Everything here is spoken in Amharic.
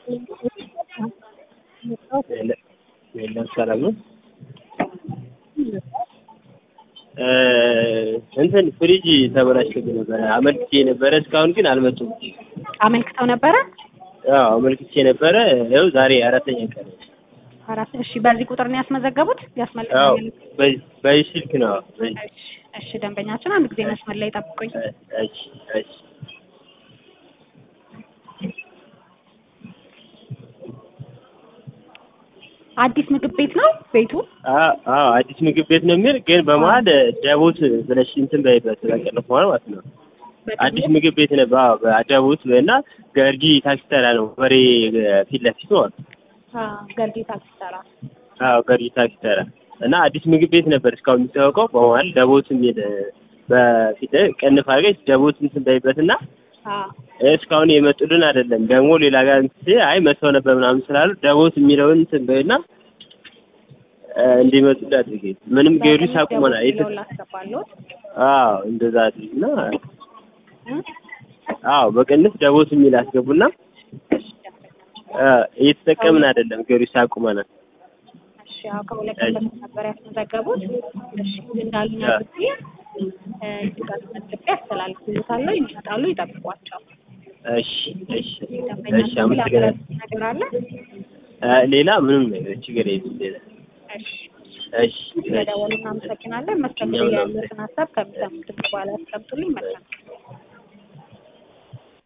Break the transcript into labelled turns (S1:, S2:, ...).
S1: የለም ሰላም ነው። እንትን ፍሪጅ ተበላሽቶብኝ ነበረ አመልክቼ ነበረ እስካሁን ግን አልመጡም።
S2: አመልክተው ነበረ?
S1: አዎ አመልክቼ ነበረ። ይኸው ዛሬ አራተኛ ቀን ነው።
S2: አራት እሺ፣ በዚህ ቁጥር ነው ያስመዘገቡት?
S1: አዎ
S2: ያስመልክተኛል።
S1: በዚህ በዚህ ስልክ ነው። በዚህ
S2: እሺ፣ እሺ፣ ደንበኛችን አንድ ጊዜ መስመር ላይ ጠብቁኝ።
S1: እሺ እሺ
S2: አዲስ ምግብ ቤት ነው ቤቱ?
S1: አዎ አዎ አዲስ ምግብ ቤት ነው የሚል ግን በመሀል ደቦት ብለሽ እንትን በይበት በቀለፍ ማለት ነው። አዲስ ምግብ ቤት ነው። አዎ በደቦት እና ገርጂ ታክሲ ተራ ነው በሬ ፊት ለፊት ማለት ነው።
S2: አዎ፣ ገርጂ ታክሲ ተራ።
S1: አዎ ገርጂ ታክሲ ተራ እና አዲስ ምግብ ቤት ነበር እስካሁን የሚታወቀው። በመሀል ደቦት የሚል በፊት ቅንፍ አድርገሽ ደቦት እንትን በይበት እና
S2: አዎ፣
S1: እስካሁን የመጡልን አይደለም። ደግሞ ሌላ ጋር እንትን አይ መተው ነበር ምናምን ስላሉ ደቦት የሚለውን እንትን በይና እንዲመጡ አድርጌ ምንም ጊዮርጊስ አቁመናል። የት
S2: ደውል ላስገባለሁት።
S1: አዎ እንደዛ አድርጊና አዎ በቅንፍ ደቦት የሚል አስገቡና እየተጠቀምን አይደለም ጊዮርጊስ አቁመናል።
S2: እሺ፣ ያው ከሁለት ቀን በፊት ነበር ያስመዘገቡት። እሺ፣ እንዳሉኝ አድርጌ ድጋፍ መዝግቤ አስተላልፍልዎታለሁ። ይመጣሉ፣ ይጠብቋቸው።
S1: እሺ እሺ እሺ
S2: ደንበኛችን
S1: አመሰግናለሁ።
S2: ላበረታታ ነገር አለ?
S1: ሌላ ምንም ነገር ችግር የለም። ሌላ
S2: እሺ፣
S1: እሺ እሺ
S2: ስለደወሉ እናመሰግናለን። መስተንግዶ ያሉትን ሀሳብ ከሚሰሙት በኋላ ያስቀምጡልኝ። መልካም